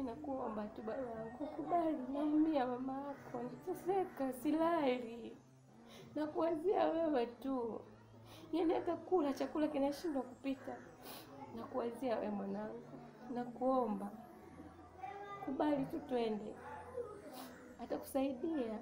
Nakuomba tu babangu, kubali, naumia mama yako, nateseka, silali, nakuwazia wewe tu, yaani hata kula chakula kinashindwa kupita, nakuwazia wewe mwanangu, nakuomba kubali tu twende, atakusaidia.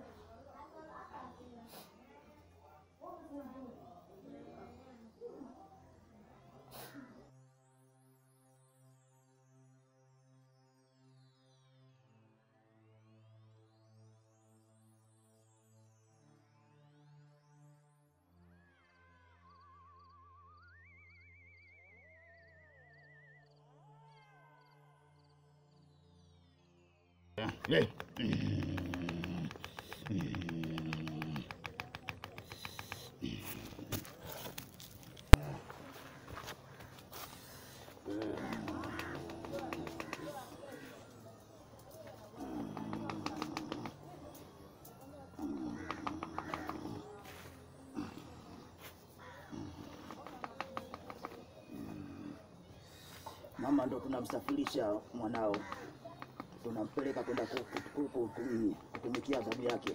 Mama ndo tunamsafirisha mwanao, tunampeleka kwenda ku- ku- ku- ku- kutumikia adhabu yake.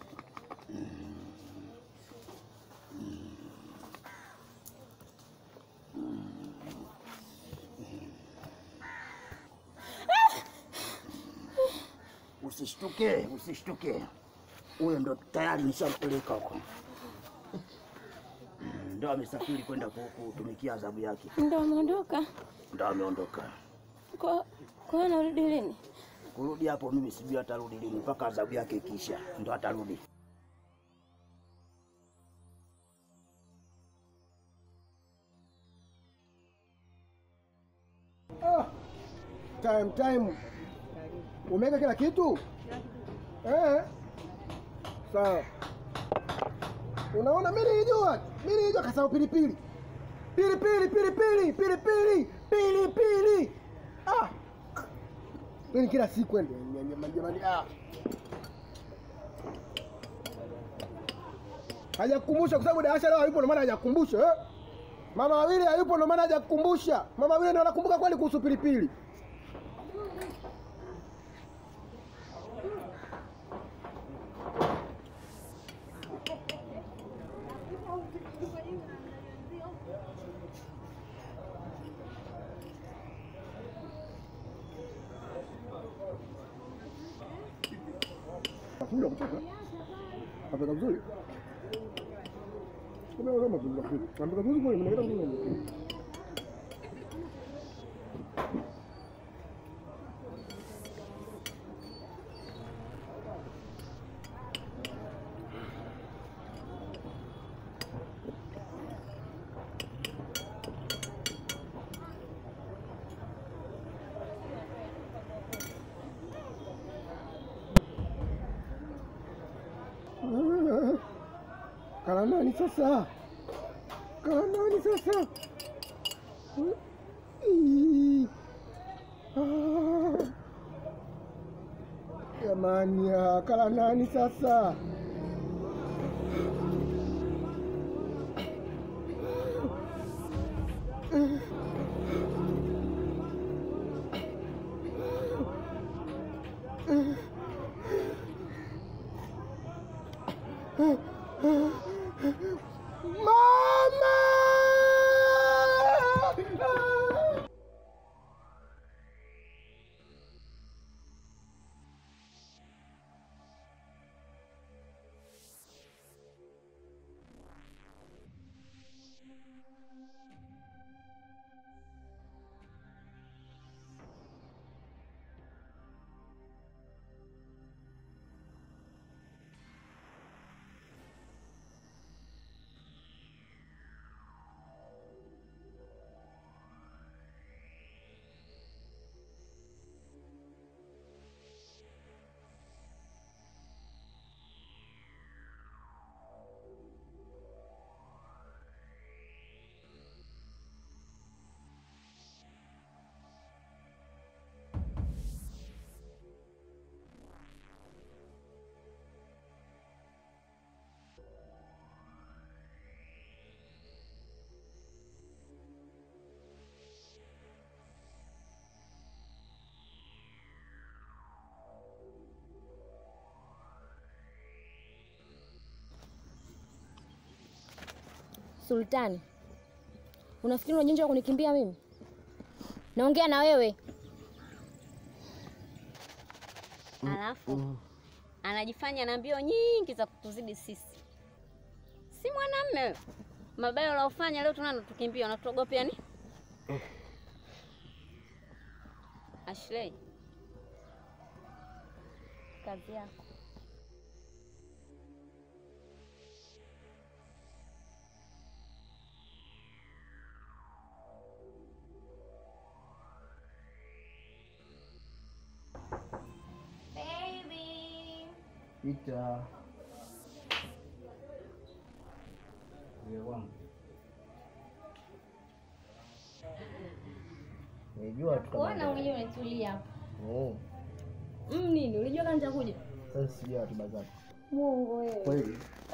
Usishtuke, usishtuke, huyo ndo tayari nishampeleka huko, Mm, ndo amesafiri kwenda ku- kutumikia adhabu yake, Ndo ameondoka ndo ameondoka. kwa kwa anarudi lini? Kurudi hapo mimi sijui atarudi lini, mpaka adhabu yake ikisha ndo atarudi. Ah, time time, umeweka kila kitu eh? Sawa. Unaona, mimi nilijua, mimi nilijua kasahau pilipili, pilipili, pilipili, pilipili, pilipili. Ah, mimi kila siku ende jamani, ah, hajakukumbusha kwa sababu Darasha leo hayupo, ndio maana hajakukumbusha eh? Mama wawili hayupo ndo maana hajakukumbusha. Mama wawili ndo anakumbuka kweli kuhusu pilipili. Kula kutoka. Apeka vizuri. Kama kama kula. Apeka vizuri kwa mnaenda vizuri. Kala nani sasa? Kala nani sasa? Ih. Ah. Jamani, ah, kala nani sasa? Mama! Sultani, unafikiri una ujanja wa kunikimbia mimi? Naongea na wewe. Alafu anajifanya na mbio nyingi za kutuzidi sisi. Si mwanamme wewe. Mabaya unaofanya leo tunaona tukimbia, unatuogopea ni? Ashley. Kazi yako. Pita. Najua tu kama Kuona mwenyewe umetulia hapa. Oh, Mm, nini? Ulijua kama nitakuja? sasa sijui ratiba zako. Mungu wewe. Kweli.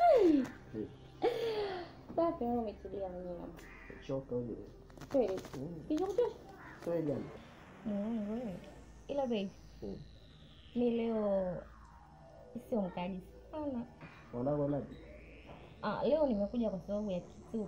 Safi wewe umetulia mwenyewe hapa. Choka ule. Kweli. Kisha kuchosha? Kweli yani. Mungu wewe. Ila babe. Mm. Mi leo sio mkali sana. Mwanangu napi? Ah, leo nimekuja kwa sababu ya kitu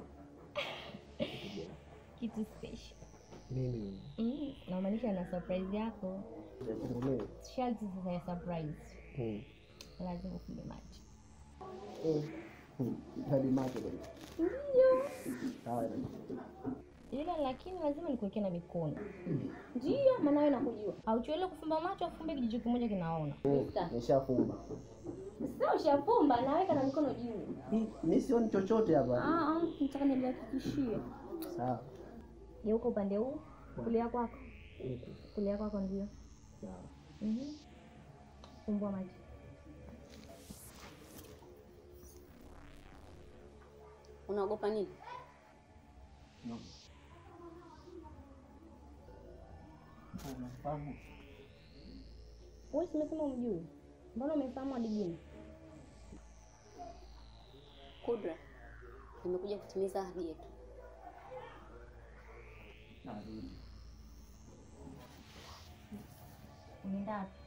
kitu special. Nini? Mm, namaanisha na surprise yako. Nikufungulie. Sharti sasa ya surprise. Hmm. Lazima upige macho. Eh. Hmm. Hadi macho kweli. Ndio. Sawa. Ila lakini lazima nikuwekee na mikono. Ndio, maana wewe nakujua. Hauchowele kufumba macho afumbe kijicho kimoja kinaona. Sasa Nishafumba. sasa ushafumba naweka na mikono juu. Mimi sioni chochote hapa. Ah, ah, nataka nibakikishie. Sawa. Geuka upande huu, kulia kwako. Huku. Kulia kwako ndio. Sawa. Mhm. Fumbua macho. Unaogopa nini? Unafahamu? Wewe si umesema umjui. Mbona umefahamu hadi jina? Kudra. Nimekuja kutimiza ahadi yetu. Narudi. Unaenda wapi?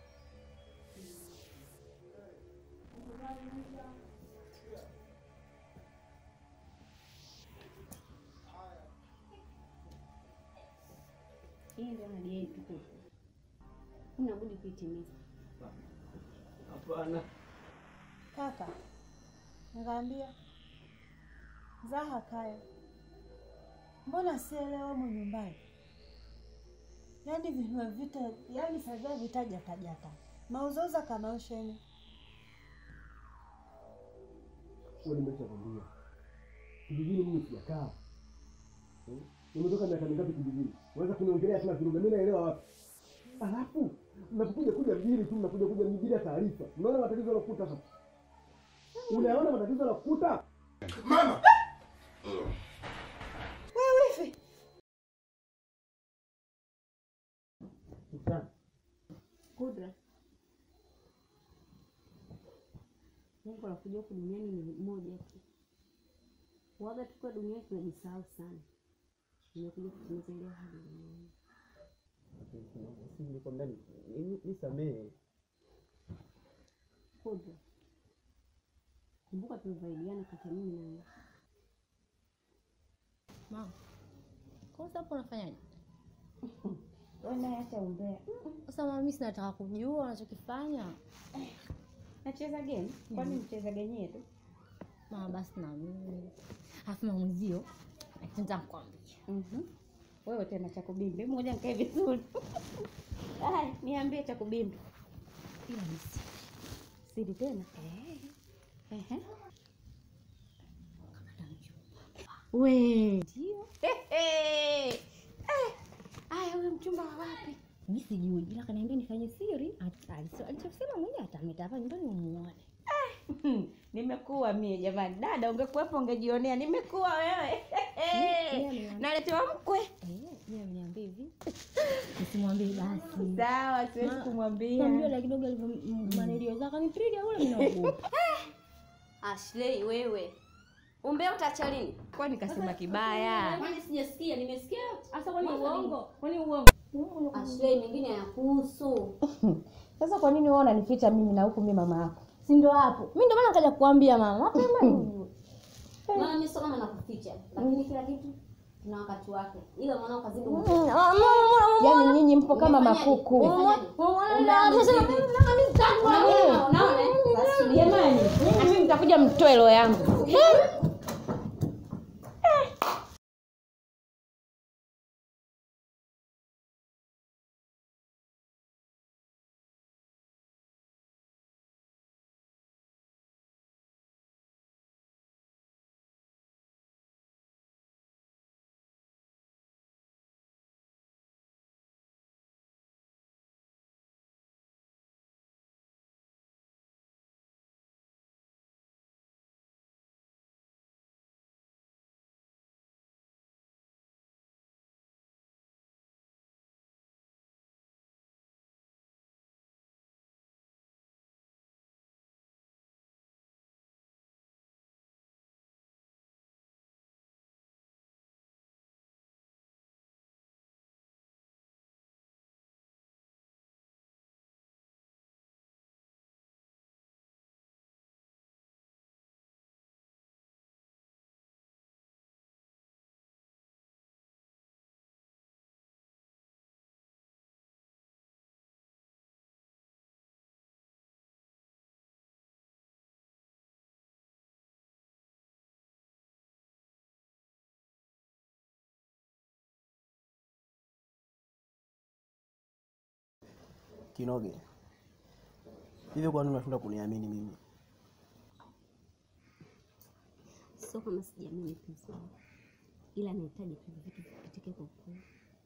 Hii ndio ahadi yetu Kudra. Huna budi kuitimiza. Hapana. Kaka, nikaambia Zaha kaya, mbona sielewa humu nyumbani? Yaani vinua vita, yaani savia vitajatajata mauzauza kamaosheni Wewe nimeshakwambia. Kijijini mimi sijakaa. Hmm? Nimetoka miaka mingapi kijijini? Unaweza kuniongelea tena kiruga, mimi naelewa wapi? Alafu mnapokuja kuja mjini tu mnakuja kuja mjini ya taarifa. Unaona matatizo yanakuta hapa. Unaona matatizo yanakuta? wewe hivi Sana. Kudra. Lengo la kuja huku duniani ni moja tu. Waga tukiwa duniani tunajisahau sana. Nimekuja kutimiza ile ahadi duniani. Nikwambia nisamehe. Kudra. Kumbuka tumevaidiana kati ya mimi na wewe. Mama. Kwa sababu hapo unafanyaje? Wewe naye acha umbea. Sasa mama, mimi sinataka kujua unachokifanya. Nacheza game? Kwani mcheza game yetu? Mama, basi na mimi. Alafu mama mwenzio, nataka kukwambia. Mhm. Wewe tena cha kubimbi. Ngoja nikae vizuri. Ai, niambie cha kubimbi. Ila ni siri. Siri tena? Eh. Ehe. We. Ndio. Eh. Aya, wewe mchumba wa wapi? Mimi sijui, ila kaniambia nifanye siri. At- alicho- Alichosema mwenyewe atameta hapa nyumbani umuone. Nimekuwa mie jamani. Dada, ungekuwepo ungejionea. Nimekuwa wewe. Mimi ameniambia- Naletewa mkwe. Eh, yeye ameniambia hivi. Nisimwambie basi. Sawa, siwezi Ma- kumwambia. Namjua la kidogo alivyo manelio zake kanipiga ule mimi naogopa. Ashley, wewe umbea utaacha lini? Kwani kasema kibaya? Kwani sijasikia, nimesikia. Sasa kwani uongo? Kwani uongo? Ashley, mengine hayakuhusu. Sasa kwa nini wewe unanificha mimi na huku mimi mama yako? Si ndo hapo. Mimi ndo maana nikaja kukuambia mama. Mapema ujue. Maana mimi sio kama nakuficha, lakini kila kitu kina wakati wake. Ila mwanao kazidi Yaani nyinyi mpo kama makuku. Unaona? Unaona? Basi Jamani, mimi mtakuja mtoe roho yangu. Kinoge, hivi kwa nini unashindwa kuniamini mimi? Sio kama sijaamini pesa, ila nahitaji tu vitu vipitike kwa kweli.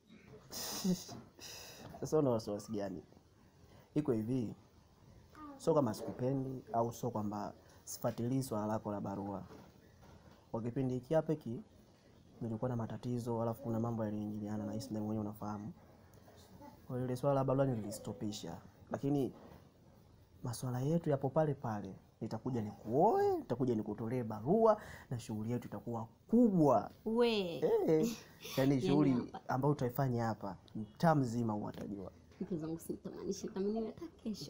Sasa una wasiwasi gani? Iko hivi, sio kama sikupendi au sio kwamba sifuatilii swala lako la barua. Kwa kipindi hiki hapa hiki nilikuwa na matatizo, alafu kuna mambo yaliingiliana na hisi na mwenyewe unafahamu. Kwa hiyo ile swala la barua nilistopisha, lakini masuala yetu yapo pale pale. Nitakuja nikuoe, nitakuja nikutolee barua na shughuli yetu itakuwa kubwa. We Eh, yaani shughuli hapa. ambayo utaifanya hapa mtaa mzima uwatajua. mtu zangu simtamanisha kama niwe hata kesho.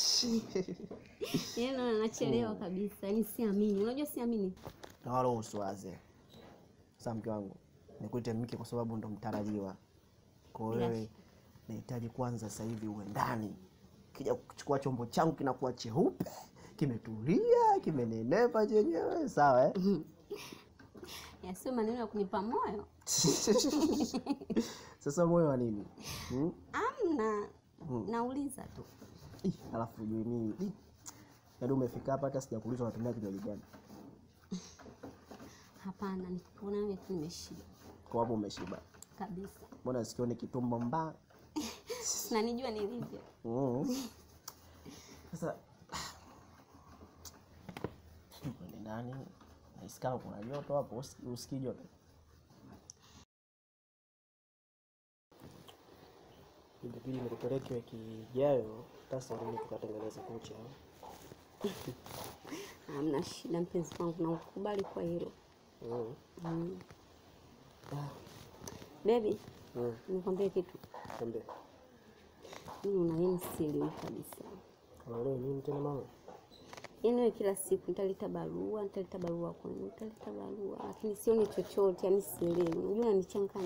Yaani naona nachelewa kabisa, yaani siamini. Unajua siamini. na wala usiwaze. Sasa mke wangu, nikuite mke kwa sababu ndo mtarajiwa. Kwa Bila wewe nahitaji kwanza sasa hivi uwe ndani, kija kuchukua chombo changu kinakuwa cheupe, kimetulia, kimenenepa chenyewe, sawa eh? Yasiwe maneno ya kunipa moyo. Sasa moyo wa nini hmm? Amna. Hmm. Nauliza tu. Ih, Alafu ujui mimi ih, yaani umefika hapa hata sijakuuliza unatumia kinywaji gani, Hapana, nikikuona wewe tu nimeshiba kwa hapo umeshiba. kabisa. Mbona sikioni kitumbo mbaya? Na nijua nilivyo. Mm. Sasa kwende ndani, nahisi kama kuna joto hapo, usi- usikii joto? Ilibidi nikupeleke wiki ijayo tasaluni tukatengeneza kucha. Hamna shida mpenzi wangu, na ukubali kwa hilo. Mm. Mm. Baby, Mm. nikwambie kitu. Niambie. Mimi una nini sielewi kabisa. Unaelewa nini tena mama? Yaani wewe kila siku nitaleta barua, nitaleta barua kwenu, nitaleta barua, lakini sioni chochote, yaani sielewi. Unajua unanichanganya.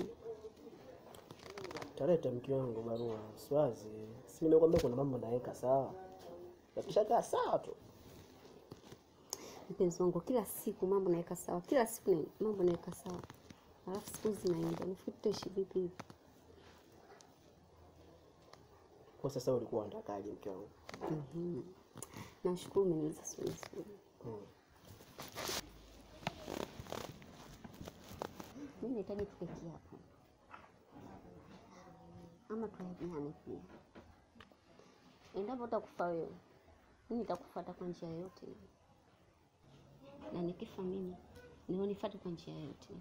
Taleta mke wangu barua, siwazi. Si nimekwambia kuna mambo naweka sawa. Yakishakaa sawa tu. Mpenzi wangu, kila siku mambo naweka sawa, kila siku na- mambo naweka sawa, alafu siku zinaenda, nafikiri tutaishi vipi hivi? Kwa sasa ulikuwa unatakaje mke wangu? Mhm. Nashukuru umeniuliza swali zuri. Mm. Mimi nahitaji tuketia hapo, ama tuahidiane pia. Endapo utakufa wewe, mimi nitakufuata kwa njia yoyote ile, na nikifa mimi niwe nifuate kwa njia yoyote ile.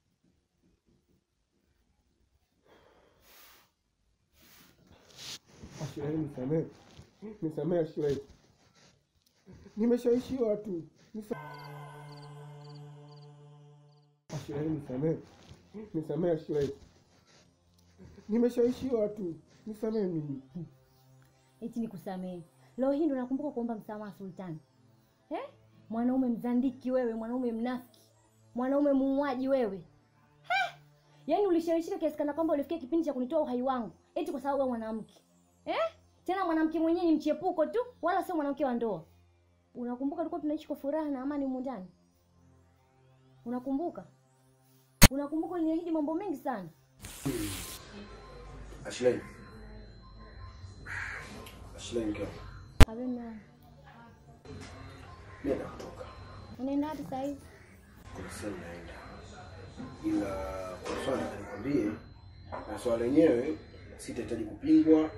Ashura, nisamehe, nisamehe Ashura, nimeshaishiwa tu. Nisa- Ashura, nisamehe, nisamehe Ashura, nimeshaishiwa tu, nisamehe mimi. Eti nikusamehe. Leo hii ndo nakumbuka kuomba msamaha Sultani. Eh? Mwanaume mzandiki wewe, mwanaume mnafiki. mwanaume muuaji wewe He! yaani ulishawishika kiasi kana kwamba ulifikia kipindi cha kunitoa uhai wangu eti kwa sababu wewe mwanamke eh? tena mwanamke mwenyewe ni mchepuko tu wala sio mwanamke wa ndoa unakumbuka tulikuwa tunaishi kwa furaha na amani humu ndani unakumbuka unakumbuka uliniahidi mambo mengi sana Ashley. Ashley mke wangu. Habe mume wangu. Mimi nakutoka. unaenda wapi saa hizi Kuna sehemu naenda. Ila kwa swala nikwambie na swala lenyewe sitahitaji kupingwa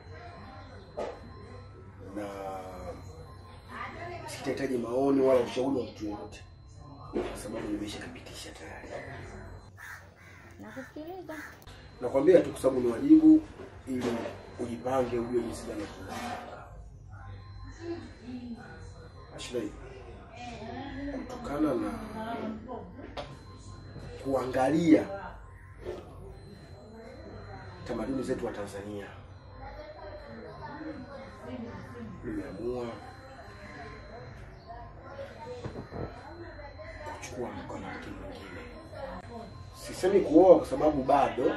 na sitahitaji maoni wala ushauri wa mtu yoyote kwa sababu nimeshakapitisha tayari. nakusikiliza Nakwambia tu kwa sababu ni wajibu ili ujipange ujue jinsi gani ya kufanya. Ashley, kutokana na kuangalia tamaduni zetu wa Tanzania, nimeamua kuchukua mwanamke mwingine. Sisemi kuoa kwa sababu bado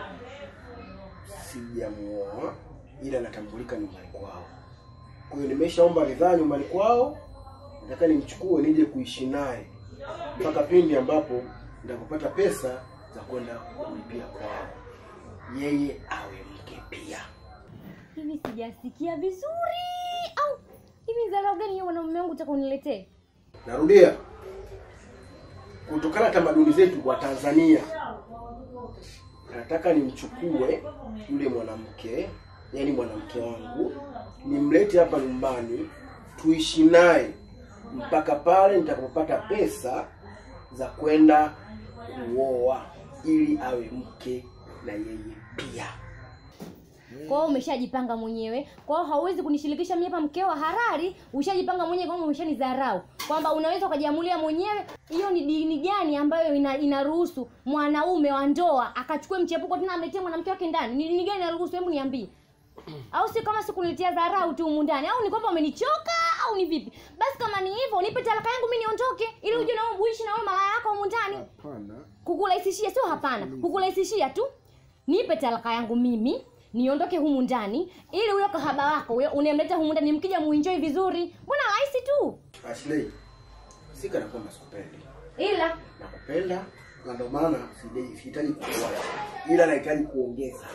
sijamuoa, ila natambulika nyumbani kwao. Kwa hiyo nimeshaomba ridhaa nyumbani kwao, nataka nimchukue nije kuishi naye mpaka pindi ambapo nitakapopata pesa za kwenda kulipia kwao, yeye awe mke pia. hivi sijasikia vizuri au hivi dharau gani hiyo mwanaume wangu utaka uniletee Narudia, kutokana na tamaduni zetu wa Tanzania, nataka nimchukue yule mwanamke, yaani mwanamke wangu, nimlete hapa nyumbani, tuishi naye mpaka pale nitakapopata pesa za kwenda kuoa, ili awe mke na yeye pia. kwa hiyo umeshajipanga mwenyewe kwa hiyo hauwezi kunishirikisha mimi hapa mkeo wa harari ushajipanga mwenyewe kwamba umeshanidharau kwamba unaweza ukajiamulia mwenyewe hiyo ni dini gani ambayo ina, inaruhusu mwanaume wa ndoa akachukue mchepuko tena amletee mwanamke wake ndani ni dini gani inaruhusu hebu niambie au si kama sikuniletea dharau tu humu ndani au ni kwamba umenichoka au ni vipi basi kama ni hivyo nipe talaka yangu mi niondoke ili uje na uishi na wewe malaya yako humu ndani Hapana, kukurahisishia sio hapana kukurahisishia tu nipe talaka yangu mimi niondoke humu ndani ili huyo kahaba wako huyo unemleta humu ndani mkija muenjoy vizuri mbona rahisi tu Ashley, si kana kwamba sikupendi ila nakupenda na ndio maana sihitaji- sihitaji kuoa, ila nahitaji kuongeza.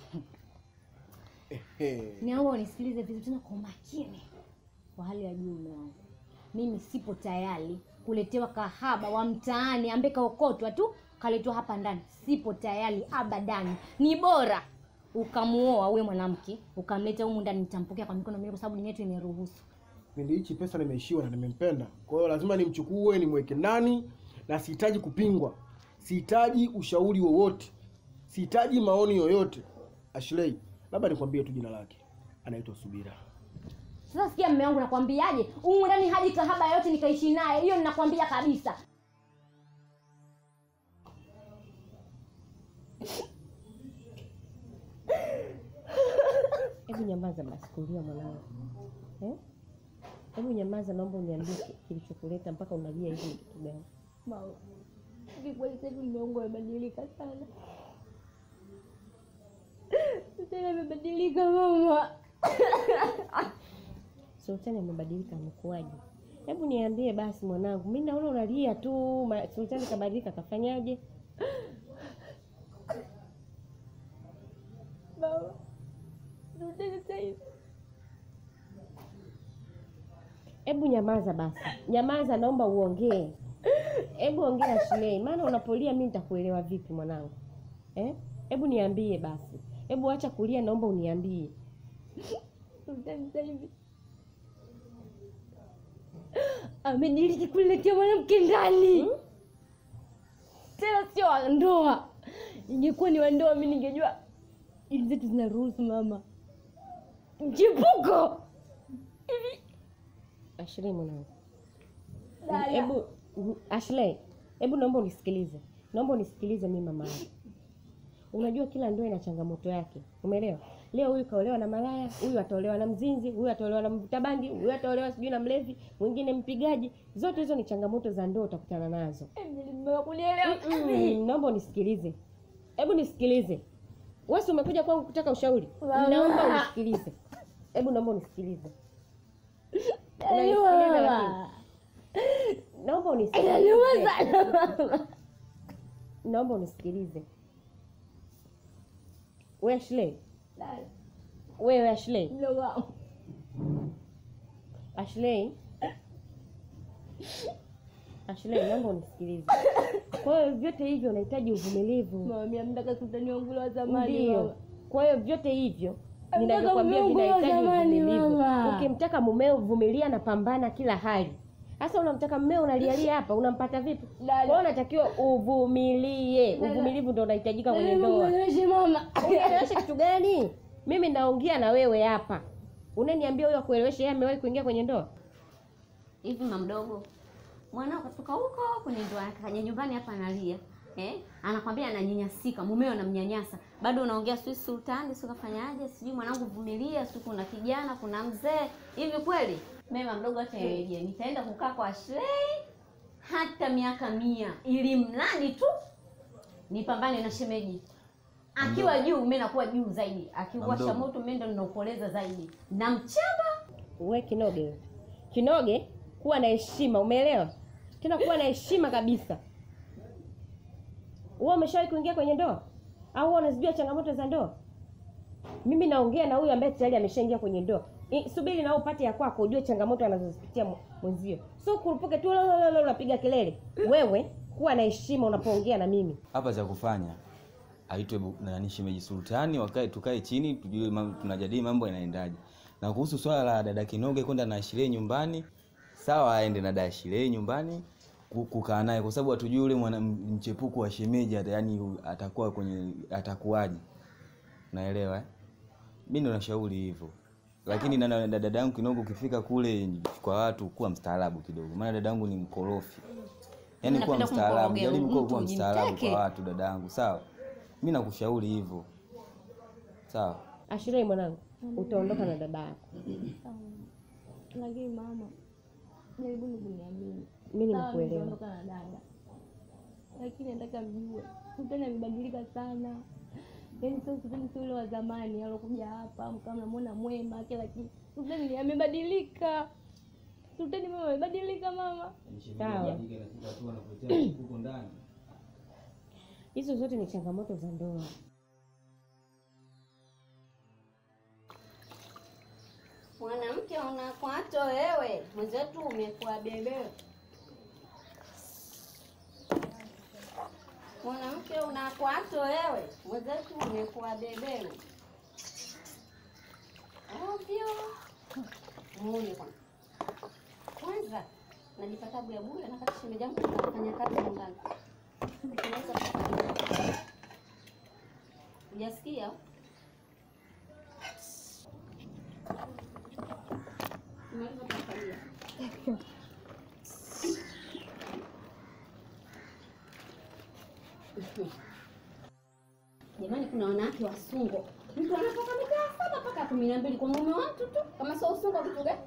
Ehe. naomba unisikilize vizuri tena kwa umakini kwa hali ya juu mume wangu mimi sipo tayari kuletewa kahaba wa mtaani ambaye kaokotwa tu kaletwa hapa ndani sipo tayari abadani ni bora ukamuoa huyo mwanamke ukamleta humu ndani nitampokea kwa mikono miwili kwa sababu dini yetu imeruhusu Kipindi hichi pesa nimeishiwa na nimempenda, kwa hiyo lazima nimchukue nimweke ndani, na sihitaji kupingwa, sihitaji ushauri wowote, sihitaji maoni yoyote. Ashley, labda nikwambie tu jina lake, anaitwa Subira. sasa sikia mme wangu nakwambiaje humu ndani haji kahaba yote nikaishi naye hiyo ninakwambia kabisa Hebu nyamaza basi, kulia mwanangu eh? Hebu nyamaza, naomba uniambie ki- kilichokuleta mpaka unalia hivi ni kitu gani? mama kikweli sasa hivi mume wangu amebadilika sana tena amebadilika mama Sultani amebadilika, amekuwaje? Hebu niambie basi mwanangu, mi naona unalia tu. ma- Sultani kabadilika, kafanyaje? mama rudi sasa hivi Hebu nyamaza basi, nyamaza, naomba uongee. Hebu ongea Shilei, maana unapolia mi nitakuelewa vipi mwanangu eh? Hebu niambie basi, hebu acha kulia, naomba uniambie. Sultani sasa hivi amediriki kuletea mwanamke ndani tena sio wa ndoa ingekuwa ni wa ndoa mi ningejua ili zetu zinaruhusu mama mchipuko Ashley mwanangu, Dada. hebu Ashley, hebu naomba unisikilize, naomba unisikilize mimi mama yako. Unajua kila ndoa ina changamoto yake, umeelewa? leo huyu kaolewa na malaya huyu ataolewa na mzinzi huyu ataolewa na mvuta bangi huyu ataolewa sijui na mlevi mwingine mpigaji zote hizo ni changamoto za ndoa utakutana nazo Mm, naomba unisikilize hebu nisikilize wesi umekuja kwangu kutaka ushauri naomba unisikilize hebu naomba unisikilize Unanisikiliza lakini? naomba unisikilize naomba unisikilize we Ashley wewe Ashley Ashley Ashley naomba unisikilize kwa hiyo vyote hivyo unahitaji uvumilivu Mama, mtaka sultani wangu wa zamani ndio mama. kwa hiyo vyote hivyo Nataka ninavyokwambia mume wangu wa vinahitaji zamani, uvumilivu mama. ukimtaka mumeo vumilia na pambana kila hali sasa unamtaka mmeo unalialia hapa unampata vipi kwa hiyo unatakiwa uvumilie uvumilivu ndo unahitajika kwenye ndoa Mweleweshe mama. unieleweshe kitu gani mimi naongea na wewe hapa unaniambia huyo akueleweshe yeye amewahi kuingia kwenye ndoa hivi mamdogo mwanao katoka huko kwenye ndoa yake kaja nyumbani hapa analia eh? anakwambia ananyanyasika mumeo anamnyanyasa bado unaongea sijui sultani si kafanyaje sijui mwanangu vumilia sijui kuna kijana kuna mzee hivi kweli mema mdogo hata yeje nitaenda kukaa kwa Ashley hata miaka mia ili mradi tu nipambane na shemeji akiwa juu mimi nakuwa juu zaidi akiwasha Mamdogo. moto mimi ndo ninaupoleza zaidi na mchamba we kinoge we. kinoge kuwa na heshima umeelewa tena kuwa na heshima kabisa wewe umeshawahi kuingia kwenye ndoa au wewe unazijua changamoto za ndoa mimi naongea na huyu ambaye tayari ameshaingia kwenye ndoa I- subiri na wewe upate ya kwako ujue changamoto anazozipitia mw- mwenzio so kurupuke tu lolololo unapiga kelele wewe kuwa na heshima unapoongea na mimi hapa cha kufanya aitwe bu- nani shemeji sultani wakae tukae chini tujue mam- tunajadili mambo yanaendaje na kuhusu swala la dada kinoge kwenda na Ashile nyumbani sawa aende na dada Ashile nyumbani ku- kukaa naye kwa sababu hatujui yule mwana m- mchepuko wa shemeji ata- yani atakuwa kwenye atakuwaje naelewa eh? mi ndo nashauri hivyo lakini na na- na dada yangu kinogo ukifika kule kwa watu kuwa mstaarabu kidogo maana dada yangu ni mkorofi yaani kuwa Napenda mstaarabu kumkorogea jaribu kuwa mtu, kuwa mstaarabu jimteke. kwa watu dada yangu sawa mi nakushauri hivyo sawa ashirei mwanangu utaondoka na dada yako Lakini mama, jaribuni kuniamini. mimi Sawa, nakuelewa nitaondoka na dada, lakini nataka mjue sultani amebadilika sana. Yaani sio sultani, sio yule wa zamani alokuja hapa mkawa mnamwona mwema kila kitu. Sultani amebadilika. Sultani mama amebadilika mama. sawa hizo zote ni changamoto za ndoa mwanamke unakwato wewe mwenzetu umekuwa bebe mwanamke unakwato wewe mwenzetu umekuwa beberu ovyo muone kwanza kwanza najipa tabu ya bure nakati shemeji yangu kafanya kazi nyumbani Tunaweza kufanya. hujasikia Umaliza kumfagia. Jamani, kuna wanawake wasungo, mtu anatoka mitaa saba mpaka kumi na mbili kwa mume wa mtu tu, kama sio usungo kitu gani?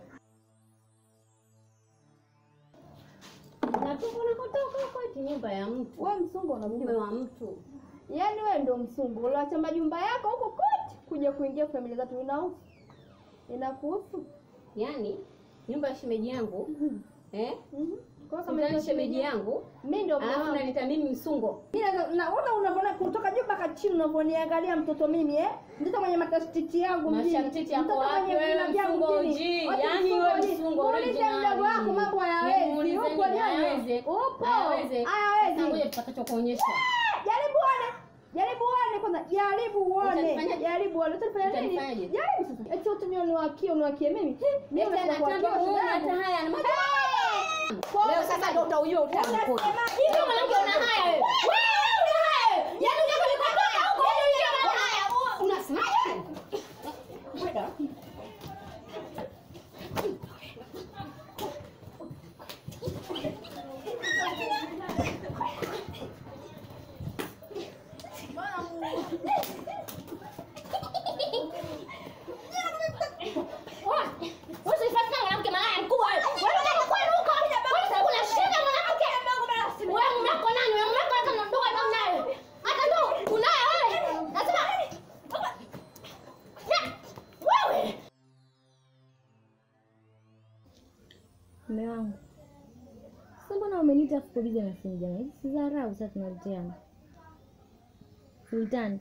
Natoka unakotoka huko eti nyumba ya mtu, Wewe msungu mume unamjua. wa mtu. Yaani wewe ndio msungu. Uliacha majumba yako huko kote kuja kuingia familia zetu inahusu. Inakuhusu. Yaani nyumba ya shemeji yangu eh, Kwa hiyo kama kama shemeji yangu, mimi ndio alafu mama. naleta mimi msungo. Naona unavyoona kutoka juu mpaka chini unavyoniangalia mtoto mimi eh? Mtoto mwenye matastiti yangu mjini. Mashamtiti yako Mtoto wapi mwenye wewe vina vyangu msungo mjini. uji? Wapi Yaani msungo wewe uji? msungo Muulize originali. mdogo wako mambo hayawezi. Nimuulize Upo nini nyonyo. hayawezi? Upo. Hayawezi. Sasa ngoja Hayawezi. tutakachokuonyesha. Jaribu uone. Jaribu uone kwanza. Jaribu uone. Utanifanyaje? Jaribu uone. Utanifanya nini? Utanifanyaje? Jaribu sasa. Eti wote nione wakie uniwakie mimi. Mimi Eti nataka anataka kuwakia muone shida hata yangu. haya na macho. Kwa- Leo sasa ndio utaujua utamu kodi. Unasema Hivi mwanamke una haya wewe? Wewe una haya. Yaani unataka nikutoka huko yaani una haya. Unasemaje? Kwenda. Mume wangu. Sasa mbona umeniita afu uko busy na simu jamani? Hizi si dharau sasa tunaleteana. Sultani.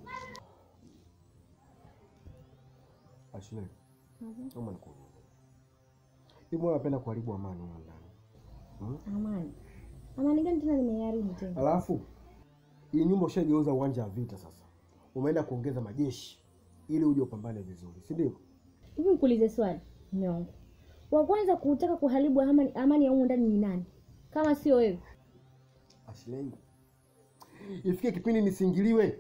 Ashile, naomba nikuulize. Hivi wewe unapenda kuharibu amani huko ndani? Hmm? Amani. Amani gani tena nimeharibu tena? Alafu hii nyumba ushageuza uwanja wa vita sasa. Umeenda kuongeza majeshi ili uje upambane vizuri, si ndio? Hivi nikuulize swali, mume wangu. Wa kwanza kutaka kuharibu amani, amani ya humu ndani ni nani? Kama sio wewe. Ashilei, ifike kipindi nisingiliwe,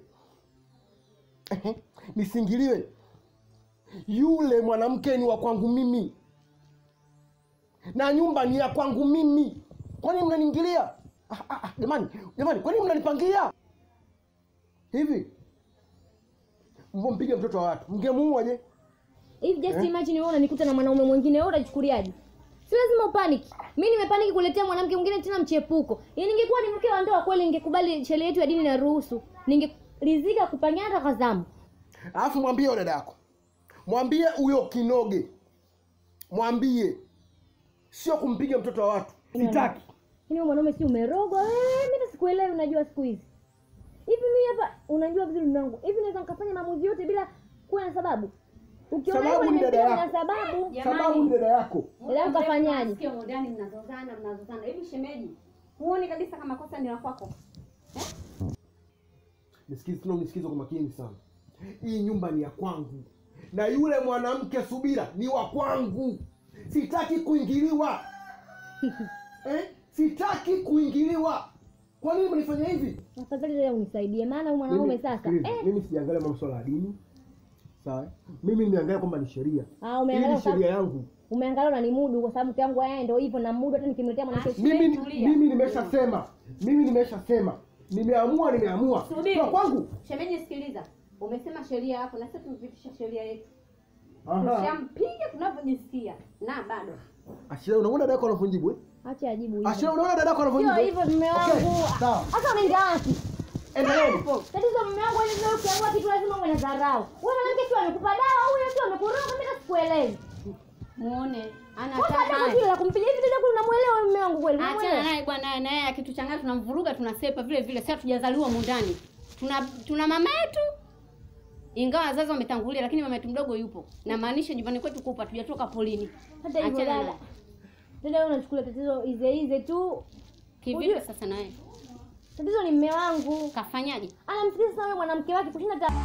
nisingiliwe. Yule mwanamke ni wa kwangu mimi na nyumba ni ya kwangu mimi. Kwani mnaniingilia? Ah, ah, ah, Jamani, jamani, kwani mnanipangia hivi? Mvompige mtoto wa watu, mngemuua je? Hivi just Eh? imagine wewe unanikuta na mwanaume mwingine, wewe utachukuliaje? Si lazima upanic. Mimi nimepaniki kuletea mwanamke mwingine tena mchepuko. Yaani ningekuwa ni mke wa ndoa kweli ningekubali sheria yetu ya dini na ruhusu. Ningeridhika kupangia hata kwa zamu. Alafu mwambie huyo dada yako, mwambie huyo kinoge, mwambie sio kumpiga mtoto wa watu, sitaki. Yaani wewe mwanaume si umerogwa wewe? Mimi hata sikuelewi unajua siku hizi. Hivi mimi hapa unajua vizuri mume wangu. Hivi naweza nikafanya maamuzi yote bila kuwa na sababu. Ukiona Sababu hivyo ni dada nimepiga na yako. sababu. Sababu ni dada yako. Leo mkafanyaje? Sio ndani mnazozana mnazozana. Hivi shemeji, huoni kabisa kama kosa ni la kwako? Nisikize tena, unisikize kwa makini sana. Hii nyumba ni ya kwangu, na yule mwanamke Subira ni wa kwangu. Sitaki kuingiliwa eh? Sitaki kuingiliwa. Kwa nini mnifanya hivi? Afadhali leo unisaidie maana huyu mwanaume Mimi- sasa. sikiliza, Eh, Mimi sijaangalia masuala ya dini, sawa? Mimi nimeangalia kwamba ni sheria. ah Hii umeangalia ni kwa sheria sababu yangu. umeangalia unanimudu kwa sababu mke wangu yeye ndio hivyo na mudu hata nikimletea mwanamke Mimi mimi nimeshasema, mimi nimeshasema, nimeamua, nimeamua Subiri. kwa kwangu. Shemeji, sikiliza. Umesema sheria yako na sisi tumepitisha sheria yetu. Aha. Tushampiga tunavyojisikia na bado. Ashira, unaona dada yako anavunjibu eh? Acha ajibu hivyo. Ashira, unaona dada yako Sio anavunjibu? eh? hivyo mume Okay, wangu. sawa. Hata unaenda wapi? Endeleeni. Tatizo mume wangu ile leo ukiamua kitu lazima uwe na dharau. Wewe mwanamke tu amekupa dawa huyo tu amekuroga mimi sikuelewi. Muone ana Kwa sababu kile la kumpiga hivi tena unamuelewa mume wangu kweli? Achana unamuelewa? naye bwana, naye akituchanganya tunamvuruga, tunasepa vile vile. Sasa tujazaliwa mundani, tuna tuna mama yetu, ingawa wazazi wametangulia, lakini mama yetu mdogo yupo. Na maanisha nyumbani kwetu kupa, tujatoka polini. Hata hivyo Achana dada. naye. Dada wewe unachukulia tatizo ize ize tu. Kivipi Ujue- sasa naye Tatizo ni mume wangu. kafanyaje? Anamsikiliza sana yule mwanamke wake kushinda ta...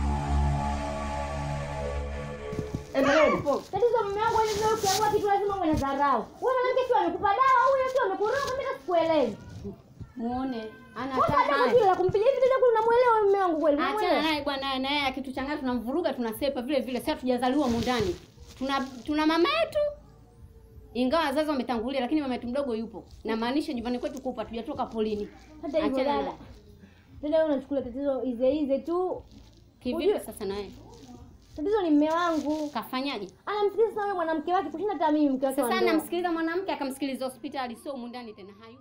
Endeleeni. Tatizo mume wangu ile leo ukiamua kitu lazima uwe na dharau. Wewe mwanamke tu amekupa dawa huyo tu amekuroga mimi sikuelewi. Muone ana Kwa sababu tamaa. kile la kumpiga hivi tena unamuelewa mume wangu kweli? Achana unamuelewa? naye bwana, naye akituchanganya tunamvuruga, tunasepa vile vile. Sasa tujazaliwa mundani, tuna tuna mama yetu, ingawa wazazi wametangulia, lakini mama yetu mdogo yupo. Na maanisha nyumbani kwetu kupa, tujatoka polini. Hata hivyo Achana dada. naye. Dada wewe unachukulia tatizo ize ize tu. Kivipi Ujue- sasa naye Tatizo ni mume wangu. kafanyaje? Anamsikiliza sana yule mwanamke wake kushinda hata mimi mke wake. wa Sasa ndoa. namsikiliza mwanamke akamsikiliza hospitali, sio mundani tena. Hayo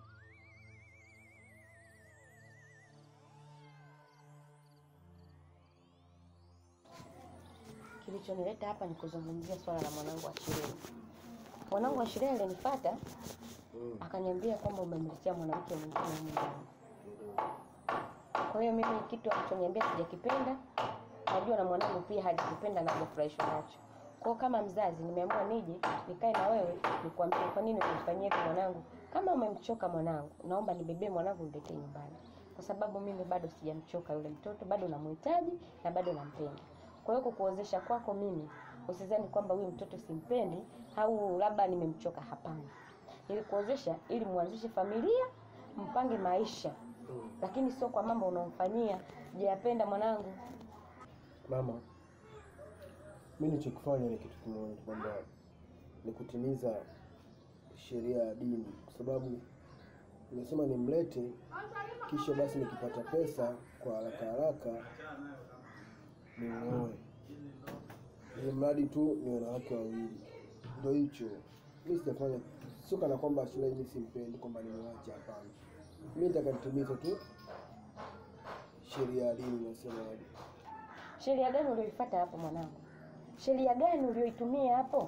Kilichonileta hapa ni kuzungumzia swala la mwanangu Ashireni. Mwanangu Ashireni alinifuata akaniambia kwamba umemletea mwanamke mwingine humu ndani. Kwa hiyo mimi kitu alichoniambia sijakipenda, najua na mwanangu pia hajakipenda na hajafurahishwa nacho. Kwa hiyo kama mzazi nimeamua nije nikae na wewe nikwambie kwa nini kumfanyia hivi mwanangu. Kama umemchoka mwanangu, naomba nibebee mwanangu niletee nyumbani, kwa sababu mimi bado sijamchoka yule mtoto, bado namhitaji na bado nampenda. Kwa hiyo kukuozesha kwako mimi, usizani kwamba huyu mtoto simpendi au labda nimemchoka. Hapana, nilikuozesha ili muanzishe familia, mpange maisha, lakini sio kwa mambo unaomfanyia. Sijayapenda mwanangu. Mama, mi nichokifanya ni kitu kimoja kwamba ni kutimiza sheria ya dini, kwa sababu nimesema nimlete, kisha basi nikipata pesa kwa haraka haraka nimuoe, ili mradi tu niwe na wake wawili. Ndo hicho mi sijafanya, sio kana kwamba Shulai mi simpendi kwamba nimwache, hapana. Mi nataka nitimize tu sheria ya dini inasemaje. Sheria gani ulioifuata hapo mwanangu? Sheria gani ulioitumia hapo?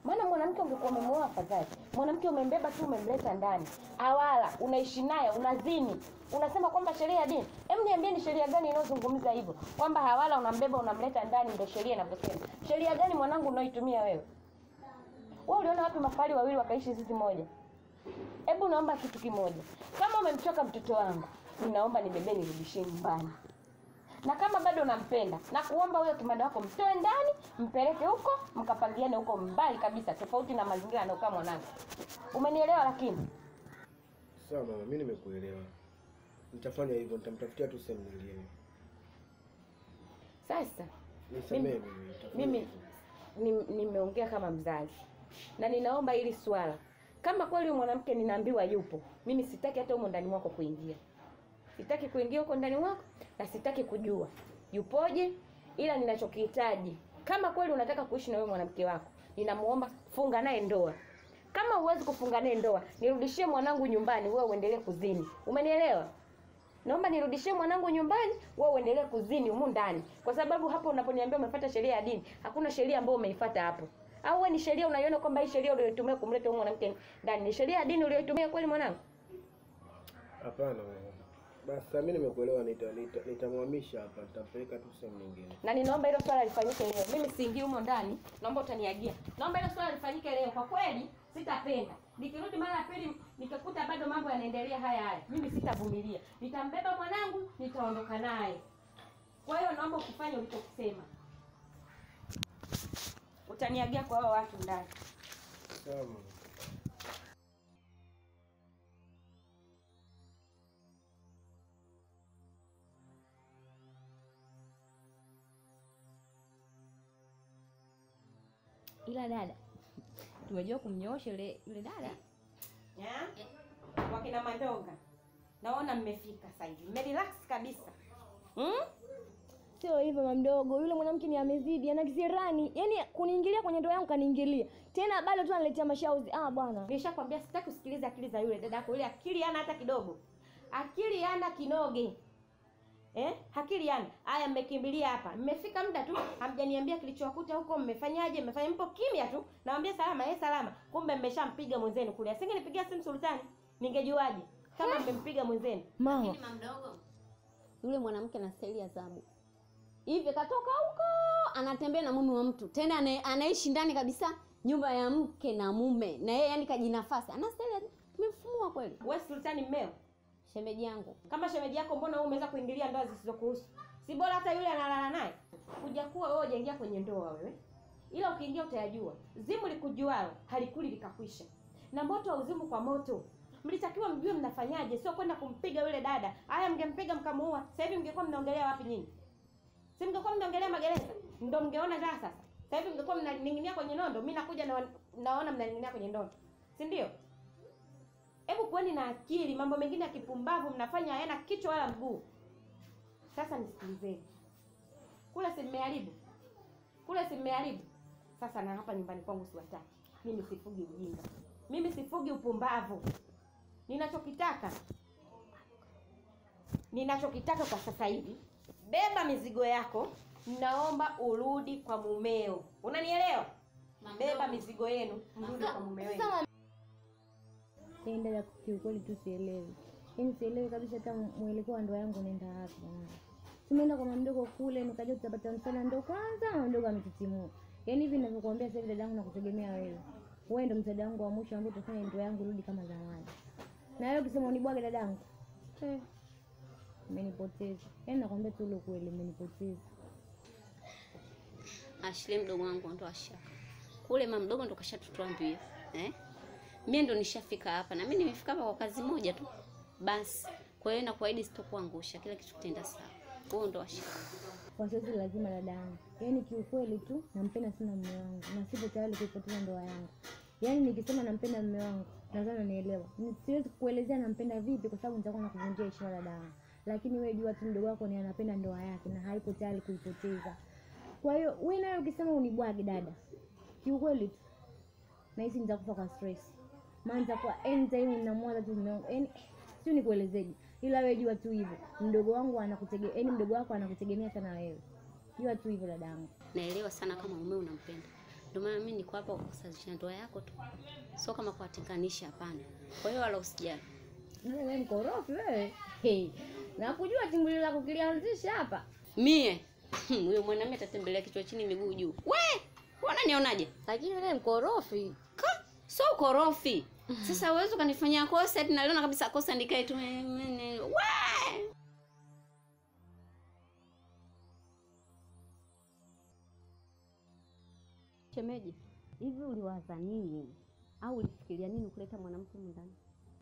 maana mwanamke ungekuwa umemuoa afadhali. Mwanamke umembeba tu, umemleta ndani, awala, unaishi naye, unazini, unasema kwamba sheria ya dini. Hem, niambie ni sheria gani inayozungumza hivyo kwamba hawala, unambeba, unamleta ndani, ndio sheria inavyosema? Sheria gani mwanangu unaoitumia wewe? Wewe uliona wapi mafahali wawili wakaishi zizi moja? Hebu naomba kitu kimoja, kama umemchoka mtoto wangu, ninaomba nibebe nirudishie nyumbani na kama bado unampenda na kuomba huyo kimada wako mtoe ndani mpeleke huko mkapangiane huko mbali kabisa tofauti na mazingira anayokaa mwanangu umenielewa lakini Sawa mama, mimi nimekuelewa. Nitafanya hivyo, nitamtafutia tu sehemu nyingine. sasa Nisamehe Mimi- mimi. nitafanya mimi hivyo. ni- nimeongea kama mzazi na ninaomba hili swala kama kweli huyu mwanamke ninaambiwa yupo mimi sitaki hata humo ndani mwako kuingia sitaki kuingia huko ndani mwako na sitaki kujua yupoje ila ninachokihitaji kama kweli unataka kuishi na huyo mwanamke wako ninamuomba funga naye ndoa kama huwezi kufunga naye ndoa nirudishie mwanangu nyumbani wewe uendelee kuzini umenielewa naomba nirudishie mwanangu nyumbani wewe uendelee kuzini humu ndani kwa sababu hapo unaponiambia umefuata sheria ya dini hakuna sheria ambayo umeifuata hapo au wewe ni sheria unaiona kwamba hii sheria uliyoitumia kumleta huyu mwanamke ndani ni sheria ya dini uliyoitumia kweli mwanangu Hapana mama. Basi sasa mimi nimekuelewa, nita- nita- nitamhamisha hapa, nitampeleka tu sehemu nyingine. na ninaomba hilo swala lifanyike leo mimi siingii humo ndani naomba utaniagia naomba hilo swala lifanyike leo kwa kweli sitapenda nikirudi mara ya pili nikakuta bado mambo yanaendelea haya haya mimi sitavumilia nitambeba mwanangu nitaondoka naye kwa hiyo naomba ukifanya ulichokisema utaniagia kwa hao watu ndani Sawa mama. ila dada tumejua kumnyoosha yule yule dada Ya? wakina mandonga naona mmefika sasa hivi mmerelax kabisa hmm? sio hivyo mamdogo yule mwanamke ni amezidi ana kisirani yaani kuniingilia kwenye ndoa yangu kaniingilia tena bado tu analetea mashauzi ah bwana Nilishakwambia sitaki usikilize akili za yule dada yako. Yule akili hana hata kidogo, akili hana kinoge eh? Akili hana. Haya, mmekimbilia hapa, mmefika muda tu, hamjaniambia kilichowakuta huko, mmefanyaje? Mmefanya, mpo kimya tu, nawambia salama, yeye salama, kumbe mmeshampiga mwenzenu kule. Asingenipigia simu Sultani, ningejuaje kama mmempiga mwenzenu? mama Lakini mamdogo, yule mwanamke anastahili adhabu. Hivi katoka huko anatembea na mume wa mtu tena ana, anaishi ndani kabisa nyumba ya mke na mume na yeye yani kajinafasi anastahili adhabu. tumemfumua kweli Wewe Sultani mmeo shemeji yangu kama shemeji yako, mbona wewe umeweza kuingilia ndoa zisizokuhusu? Si bora hata yule analala naye. Kuja kuwa wewe hujaingia kwenye ndoa wewe, ila ukiingia utayajua. Zimu likujualo halikuli likakwisha, na moto hauzimu kwa moto. Mlitakiwa mjue mnafanyaje, sio kwenda kumpiga yule dada. Haya, mngempiga mkamuua, sasa hivi mngekuwa mnaongelea wapi nyinyi? Si mngekuwa mnaongelea magereza, ndo mngeona raha sasa. Sasa hivi mngekuwa mnaning'inia kwenye nondo, mimi nakuja na naona mnaning'inia kwenye nondo, si ndio? Hebu kuweni na akili. Mambo mengine ya kipumbavu mnafanya hayana kichwa wala mguu. Sasa nisikilizeni, kule si mmeharibu, kule si mmeharibu. Sasa na hapa nyumbani kwangu siwataki. Mimi sifugi ujinga, mimi sifugi upumbavu. Ninachokitaka, ninachokitaka kwa sasa hivi, beba mizigo yako, naomba urudi kwa mumeo. Unanielewa? Beba mizigo yenu, mrudi kwa mume wenu. Yaani dada, kiukweli tu sielewi, yaani sielewi kabisa hata mwelekeo wa ndoa yangu unaenda wapi. jamani. Tumeenda kwa mamdogo kule, nikaja tutapata msaada, ndo kwanza mamdogo ametitimua. Yaani hivi ninavyokuambia sasa hivi dadangu, nakutegemea wewe. Wewe ndo msaada wangu wa mwisho ambao utafanya ndoa yangu rudi kama zamani. Na wewe ukisema unibwage dadangu, eh, umenipoteza. Yaani nakwambia tu ule ukweli, umenipoteza. Ashley mdogo wangu ndo ashaka kule, mama mdogo ndo kashatutuambia eh? Mimi ndo nishafika hapa na mimi nimefika hapa kwa kazi moja tu basi. Kwa hiyo nakuahidi sitokuangusha, kila kitu kitaenda sawa. Huo ndo ashaka. Kwa sasa lazima dadangu, yaani kiukweli tu nampenda sana mume wangu na sipo tayari kuipoteza ndoa yangu. Yaani nikisema nampenda mume wangu nadhani unanielewa. Ni- Siwezi kukuelezea nampenda vipi, kwa sababu nitakuwa nakuvunjia heshima dadangu, lakini wewe jua tu mdogo wako ni anapenda ndoa yake na hayuko tayari kuipoteza. Kwa hiyo wewe naye ukisema unibwage dada, kiukweli tu nahisi nitakufa kwa stress, maana nitakuwa anytime ninamwaza tu mume wangu, yaani sio nikuelezeje, ila wewe jua tu hivyo, mdogo wangu anakutegemea, yaani mdogo wako anakutegemea sana wewe, jua tu hivyo dadangu. Naelewa sana kama mume unampenda, Ndio maana mimi niko hapa kukusazisha ndoa yako tu, sio kama kuwatenganisha, hapana. Kwa hiyo wala usijali. wewe mkorofi wewe hey. nakujua timbuli lako kilianzisha hapa Mie huyo mwanamume atatembelea kichwa chini miguu juu. We, unanionaje? lakini wewe mkorofi Ka, sio ukorofi. Sasa uwezo kanifanyia kosa eti naliona kabisa kosa nikae tu. eh, eh, We! Shemeji, hivi uliwaza nini au ulifikiria nini kuleta mwanamke humu ndani?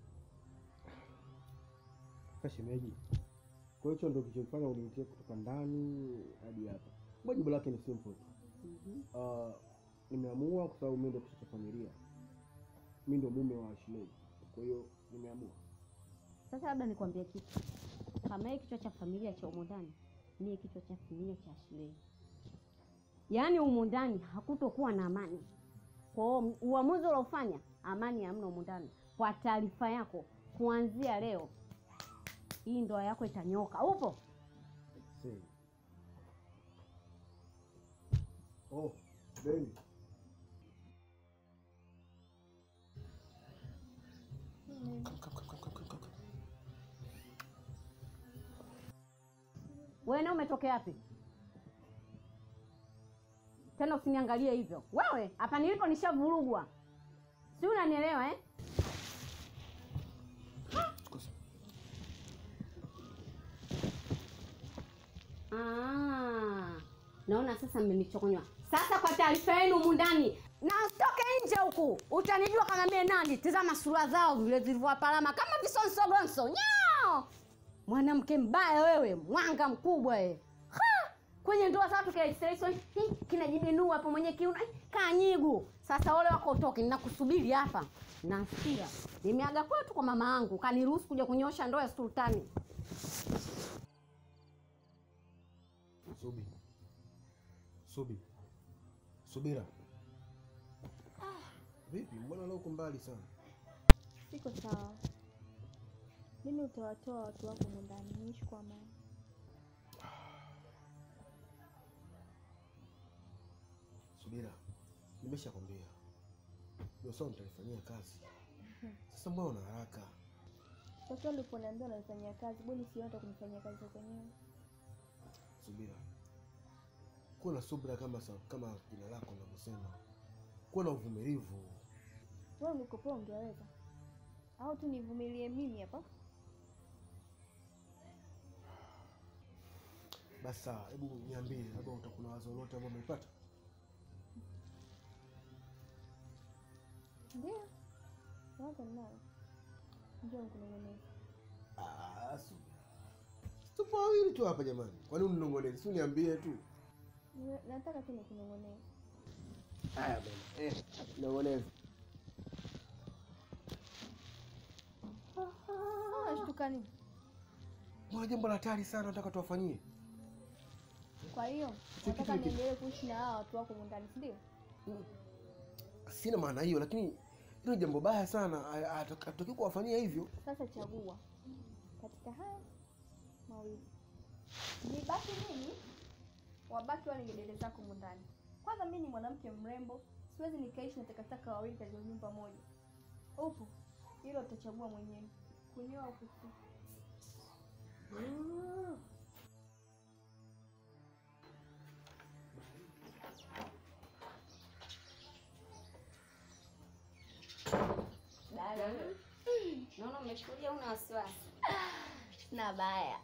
Sasa shemeji, kwa hiyo ndio kilichofanya uniitie kutoka ndani hadi hapa. Kwa jibu lake ni simple tu. Ah, nimeamua kwa sababu mimi ndio kichwa cha familia, mimi ndio mume wa Ashilei, kwa hiyo nimeamua. Sasa labda nikwambie kitu. Kama yeye kichwa cha familia cha humu ndani, mie kichwa cha familia cha Ashilei. Yaani humu ndani hakutokuwa na amani. Kwa hiyo uamuzi uliofanya, amani hamna humu ndani. Kwa taarifa yako, kuanzia leo hii ndoa yako itanyoka. Upo? See. Oh, Beni. Wewe na umetokea wapi? Tena usiniangalie hivyo. Wewe, hapa nilipo nishavurugwa. Si unanielewa eh? Ah, naona sasa mmenichokonywa. Sasa kwa taarifa yenu humu ndani, na usitoke nje huku, utanijua kama mie nani. Tazama sura zao vile zilivyowapalama kama visonsogonso nyao. Mwanamke mbaya wewe, mwanga mkubwa wewe. Ha! Kwenye ndoa za watu kinajiseleso kinajibinua hapo mwenye kiuna kanyigu. Sasa wale wako utoke, ninakusubiri hapa. Nasikia nimeaga kwetu kwa mama yangu, kaniruhusu kuja kunyosha ndoa ya sultani. Subi. Subi. Subira. Vipi? Mbona leo uko mbali sana? Siko sawa. Mimi utawatoa watu wako humu ndani, niishi kwa amani. Subira. Nimeshakwambia. Ndio sawa nitaifanyia kazi. Sasa mbona una haraka? Sasa uliponiambia unanifanyia kazi, bwana sio hata kunifanyia kazi za kwenyewe. Subira. Kuwa na subira kama sa- kama jina lako linavyosema. Kuwa na uvumilivu. Wewe ungekuwa ungeweza. Au tu nivumilie mimi hapa? Basi sawa, hebu niambie, labda utakuwa na wazo lolote ambalo umeipata? Ndio. Wazo ninalo. Njoo nikunong'oneze. Ah, subira. Tupo wawili tu hapa jamani. Kwa nini unanong'oneza? Si uniambie tu. Niwe- Nataka tu nikunong'oneze. Haya bwana. Eh, nong'oneza. Ah, unashtuka nini? Mbona jambo la hatari sana nataka tuwafanyie? Kwa hiyo Kitu nataka hiki. niendelee kuishi na hawa watu wako humu ndani, si ndio? Sina maana hiyo, lakini hilo ni jambo baya sana. Hatutaki kuwafanyia hivyo. Sasa chagua katika haya mawili, nibaki mimi, wabaki wale ngedere zako humu ndani. Kwanza mimi ni mwanamke mrembo, siwezi nikaishi na takataka wawili katika nyumba moja. Upo hilo utachagua mwenyewe, kunyoa au kusuka. Naona umeshuhudia una wasiwasi. na baya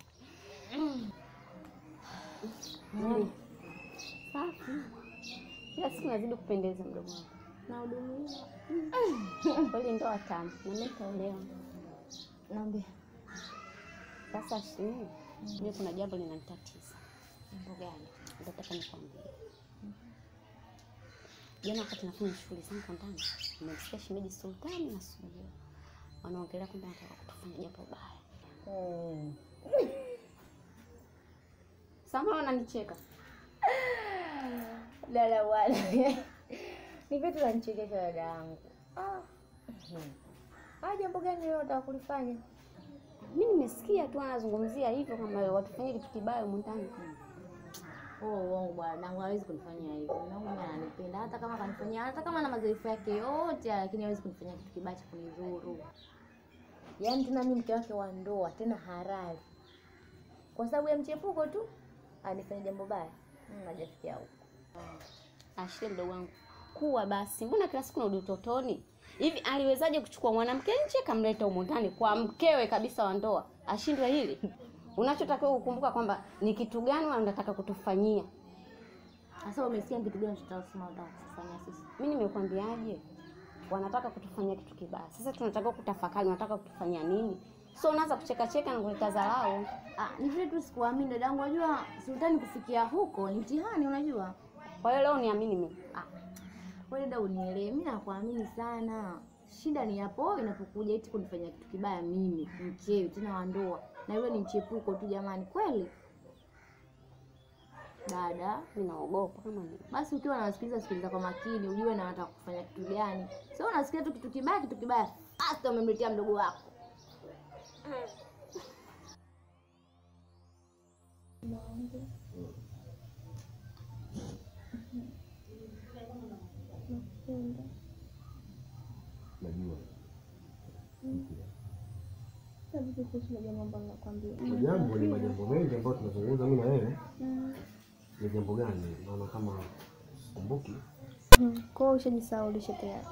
Safi. Kila siku nazidi kupendeza mdogo wangu. Nahudumiwa. Kweli ndoa tamu. Na mimi nitaolewa. naambia Sasa shii, mimi kuna jambo linanitatiza. Jambo gani? Nataka nikwambie. Jana wakati nafanya shughuli zangu ndani, nimemsikia shemeji Sultani na Sujua wanaongelea kwamba nataka kutufanya jambo baya. Sasa wananicheka. dada bwana ni vitu nanichekesha dada yangu Ah. Ah, jambo gani leo nataka kulifanya Mimi nimesikia tu anazungumzia hivyo kama watufanyie kitu kibaya humu ndani. Oh, uongo bwana, dangu hawezi kunifanyia hivyo. Dangu mimi ananipenda hata kama kanifanyia hata kama na madhaifu yake yote, lakini hawezi kunifanyia kitu kibaya cha kunidhuru. Yaani tena mimi mke wake wa ndoa, tena halali. Kwa sababu ya mchepuko tu anifanya jambo baya. Mm, hajafikia huko. Ashile mdogo wangu, kuwa basi, mbona kila siku narudi utotoni hivi? Aliwezaje kuchukua mwanamke nje kamleta humo ndani kwa mkewe kabisa wa ndoa? Ashindwe hili? Unachotakiwa kukumbuka kwamba ni kitu gani wanataka kutufanyia. Sasa umesikia kitu gani tutasema unataka kufanya sisi? Mimi nimekwambiaje? Wanataka kutufanyia kitu kibaya. Sasa tunatakiwa kutafakari, wanataka kutufanyia nini? So unaanza kucheka cheka na kuleta dharau. Ah, ni vile tu sikuamini dadangu, unajua sultani kufikia huko ni mtihani unajua. Kwa hiyo leo niamini mimi. Ah. Wewe dada unielewe, mimi nakuamini sana. Shida ni hapo inapokuja eti kunifanyia kitu kibaya mimi, mchewi tena wa ndoa. Na yule ni mchepuko tu jamani, kweli? Dada, Ninaogopa kama ni. basi ukiwa unasikiliza sikiliza kwa makini, ujue na wanataka kufanya kitu gani. Sio unasikia tu kitu kibaya, kitu kibaya. Hata umemletea mdogo wako. Najua jambo nakwambia. majambo ni majambo mengi ambayo tunazungumza mimi na wewe. Ni jambo gani? Naona kama sikumbuki. Kwa hiyo ushajisahaulisha tayari.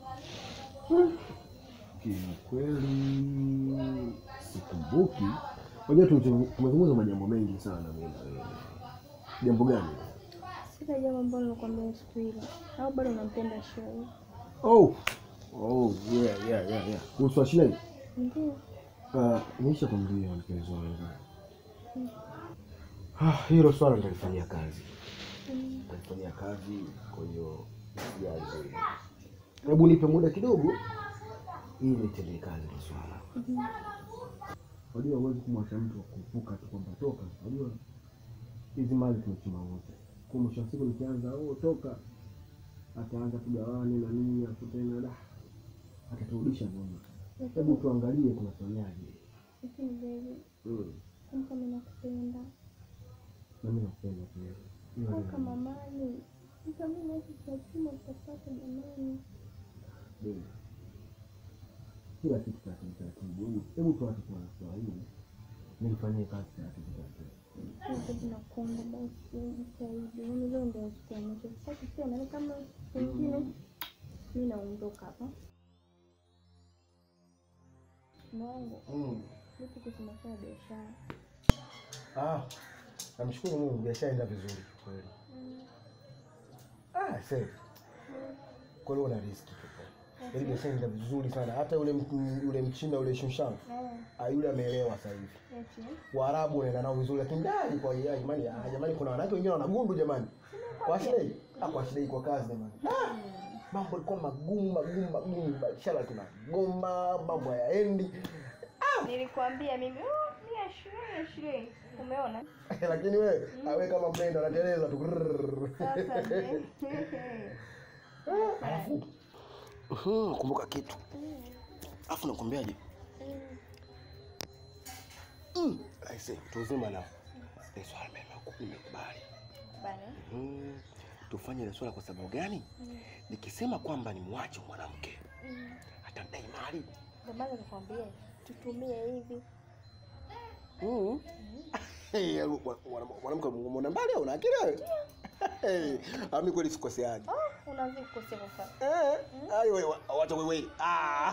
Kiukweli sikumbuki. Unajua tumezu- tumezungumza majambo mengi sana mimi na wewe. Jambo gani? Sina jambo ambalo nakwambia siku ile. Au bado unampenda Shoi? Oh. Oh, yeah, yeah, yeah, yeah. Kuhusu Ashley. Ndio. Uh, nisha kumwambia mpenzi wangu. Ah, hilo swala nitalifanyia kazi. Nitalifanyia kazi, kwa hiyo sijali zaidi. Hebu nipe muda kidogo ili nitendee kazi hilo swala. Unajua huwezi kumwacha mtu kuvuka tu kwamba toka. Unajua hizi mali tumechuma wote. Kwa mwisho wa siku nikianza oh, toka ataanza kugawane na nini hapo tena da ataturudisha nyuma. Hebu tuangalie tunafanyaje. Lakini baby, Mm. kumbuka mimi nakupenda. Na mimi nakupenda pia. Hiyo Au ndio kama mali. Sasa mimi na hizi tunachuma tutapata jamani. Baby. Kila kitu taratibu taratibu. Hebu- Hebu tuache kwa swala hili. Nilifanyie kazi taratibu taratibu. Sasa tunakuomba basi jitahidi. Mimi leo ndio siku ya mwisho. Sasa tena ni kama wengine mimi naondoka hapa. Mungu, Mm. vipi kusema kwa biashara? Ah, namshukuru Mungu biashara inaenda vizuri kweli. Ah, sasa. Kweli una riski tu. Yaani biashara inaenda vizuri sana. Hata yule m- yule mchina yule Shushang, ah yule ameelewa sasa hivi. Eti. Waarabu wanaenda nao vizuri lakini dai kwa ya jamani, ah jamani kuna wanawake wengine wanagundu jamani. Kwa shida ah kwa shida kwa kazi jamani. Ah, mambo yalikuwa magumu magumu magumu, biashara tunagoma, mambo hayaendi. Nilikwambia mimi, oh, ni ya shule ya shule. Umeona? lakini wewe awe kama mlenda anateleza tu. Grrrr. Sasa je? Alafu Mhm, kumbuka kitu. Alafu nakwambiaje? Mm. Aise, tuzima na ni swala mema nimekubali. Bana. Mhm. Tufanye ile swala kwa sababu gani? Nikisema kwamba ni mwache mwanamke atadai mali. Ndio maana nikwambia tutumie hivi. Mhm. Hey, mwa- mwa- mwanamke muona mbali au una akili wewe? Hey, ami kweli sikoseaje. Oh, unaanza kukosea kwa Eh, ayo wewe, wacha wewe. Ah.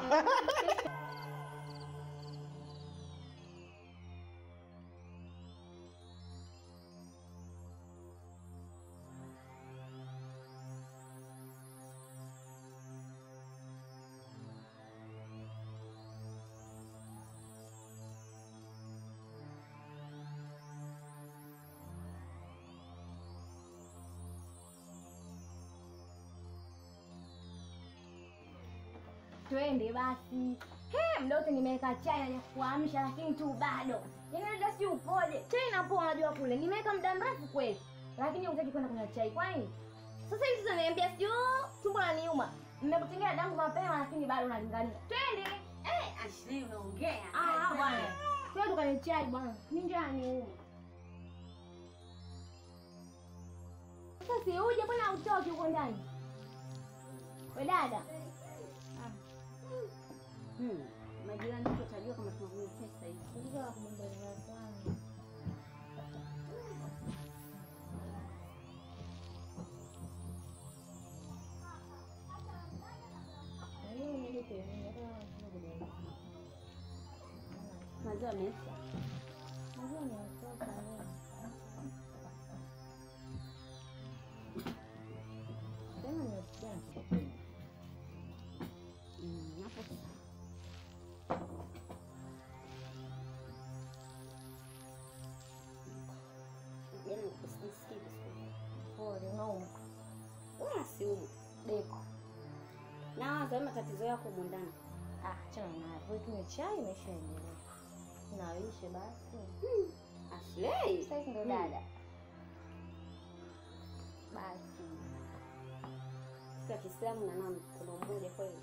Twende basi. He, muda wote nimeweka chai na kuamsha lakini tu bado. Yaani hata sijui upoje. Chai inapoa unajua kule. Nimeweka muda mrefu kweli. Lakini hutaki kwenda kunywa chai. Kwa nini? Sasa hivi sasa niambia sijui tumbo laniuma. Nimekutengia dangu mapema lakini bado unalingania. Twende. Eh, Ashley unaongea. Ah, bwana. Twende tukanywe chai bwana. Ni njaa niuma. si uje, mbona hautoki huko ndani? We dada, Hmm. Majirani wote watajua kama tunakunywa pesa hizi. Maziwa yameisha. Mm, hapo sawa. Yaani usijisikii vizuri. pole, unauma. Wala siumu. Deko. Na wewe matatizo yako humu ndani. Ah, chana nayo. Wewe tunywe chai imeshaendelea. Naishe basi. Ashley. Sasa hivi ndo Hmm. dada. Basi. Kwa Kiislamu na nani kuna umoja kweli.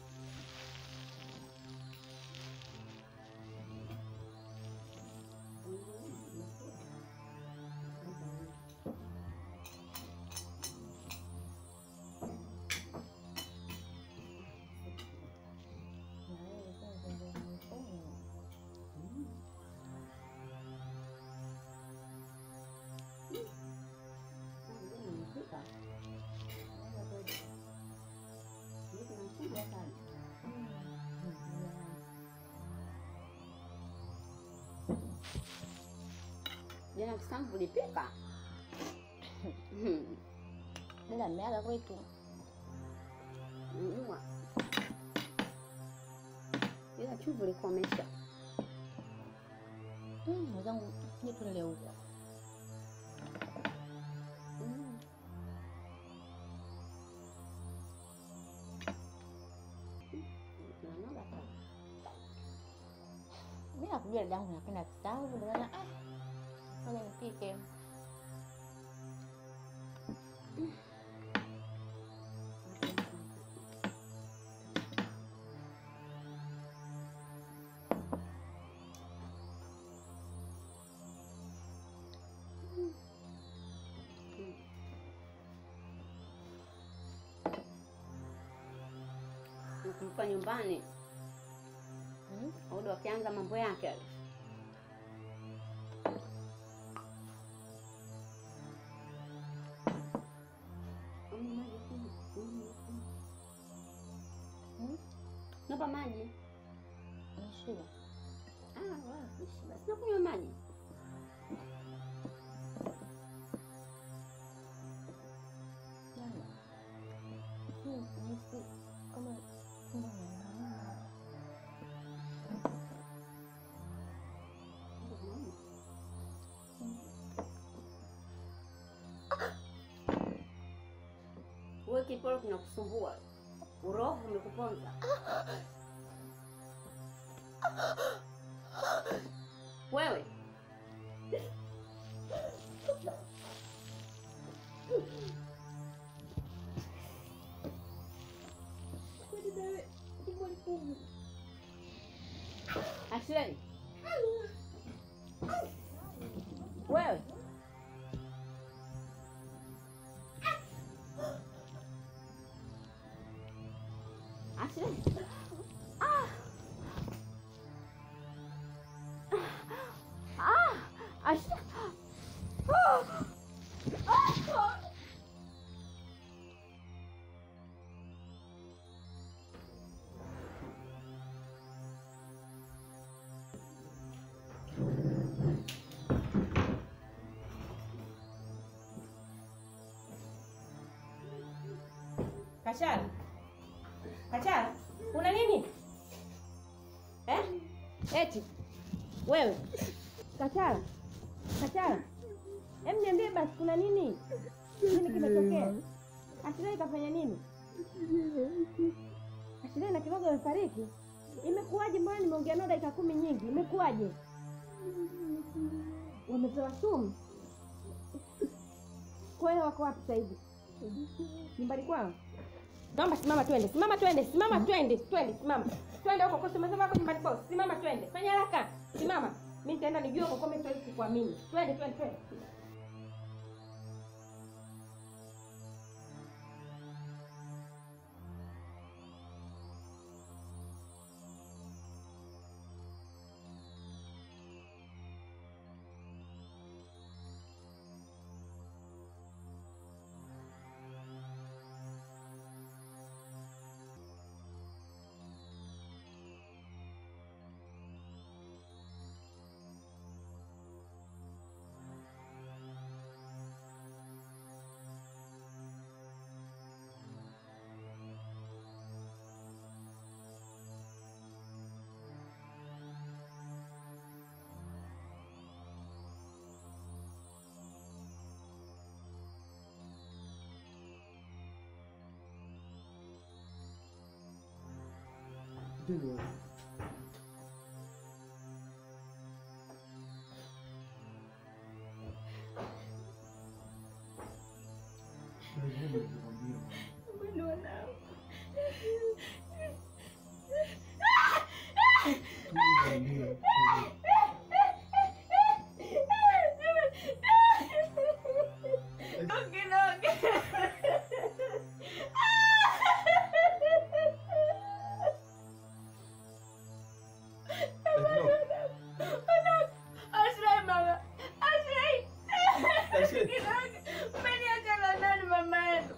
Jana kisamvu ulipika? Hmm. Dada ameaga kwetu. Mwa. Ila chumvi ulikuwa umesha. Mm, mwenzangu nije tulele huko. Mm. Unanoga sana. Mimi nakujua dadangu napenda kisamvu ndio maana ah. Ngoja nipike. Nakumbuka nyumbani Audo akianza mambo yake yale. Mm, maji kunywa. Mm, kunywa. Mm. Naomba maji. Nishiba. Ah, wala kushiba. Sina kunywa maji. Jana. Hmm, nahisi kama tumbo linauma. Wewe kiporo kinakusumbua. Uroho umekuponza. Wewe. Ashley. Wewe. Ashley. Ah. Ah. Ashley. Ah. Ah. Kachara, Kachara, una nini eh? Eti wewe Kachara, Kachara, em niambie basi, kuna nini? Nini kimetokea? Ashilai kafanya nini? Ashilai na kirogo amefariki? Imekuwaje? Mbona nimeongea nao dakika kumi nyingi? Imekuwaje? Wamepewa sumu? Kwa hiyo wako wapi sasa hivi? Nyumbani kwao? Naomba simama twende, simama twende, simama twende, twende, simama. Twende huko kwa simama wako nyumbani kwao. Simama twende. Fanya haraka. Simama. Mimi nitaenda nijue kwa kome siwezi kukuamini. Twende, twende, twende. Twende wewe. Mwendo wanao. Ashrai mama. Ashrai. Umeniacha na nani mama yetu?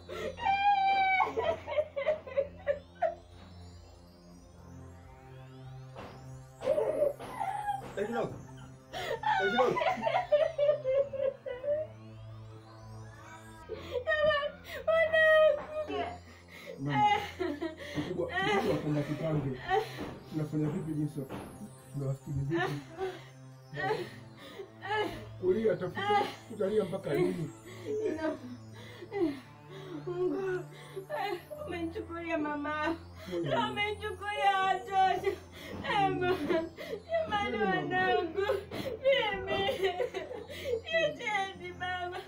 Mkubwa mkubwa wapenda kipange. Tunafanya vipi jinsi ya tunawasikiliza vipi? Kulia tafuta utalia mpaka lini? Mungu, umenichukulia mama, umenichukulia watoto. Ema, jamani wanangu, mimi niacheni baba.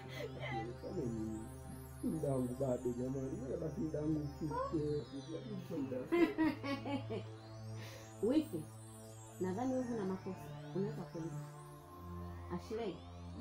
Muda wangu bado jamani, ngoja basi muda wangu ufike. Sio muda. Wifi, nadhani wewe una makosa, unaweza kwenda. Ashley,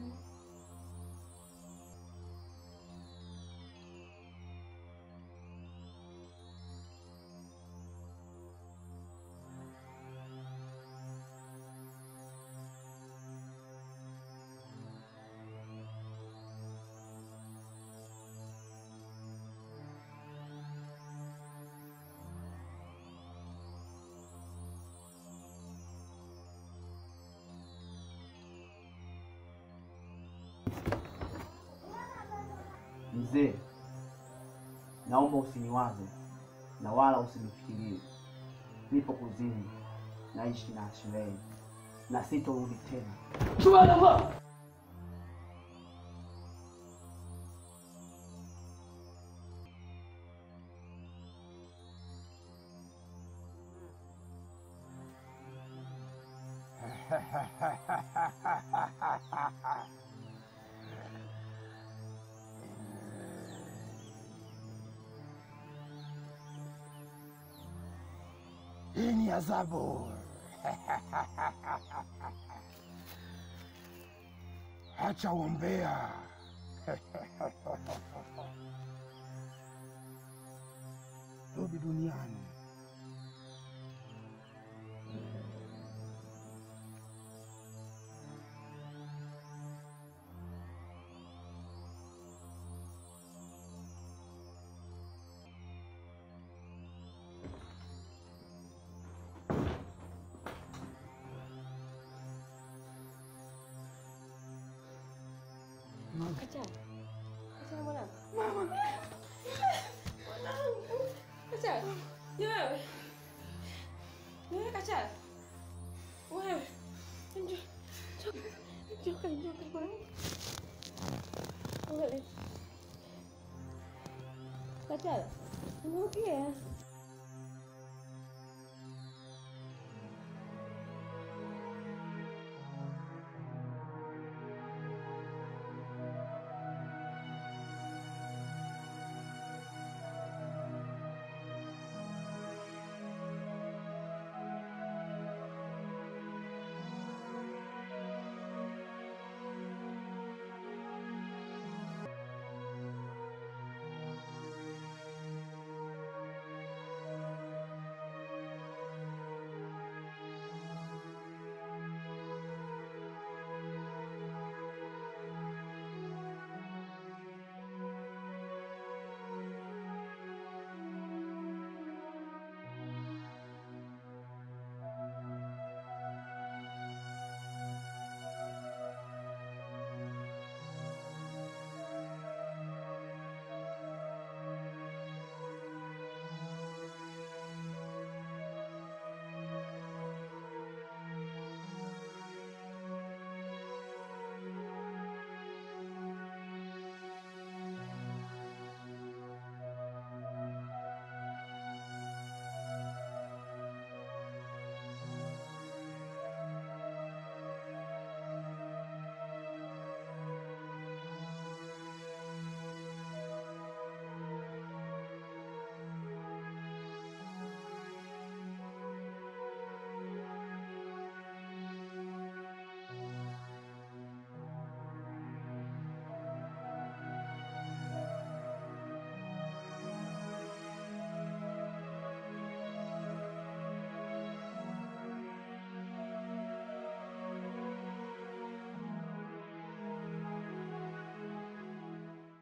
Mzee, naomba usiniwaze na wala usinifikirie. Nipo kuzini, naishi na Ashleigh na sitorudi tena. Hii ni adhabu. Acha uombea. Rudi duniani. Kacha. Kacha mwanangu. Mama. Mwanangu. Kacha. Ni wewe. Ni wewe Kacha. Wewe. Njoo. Njoo. Njoo njoo mwanangu. Wewe. Kacha. Unaongea?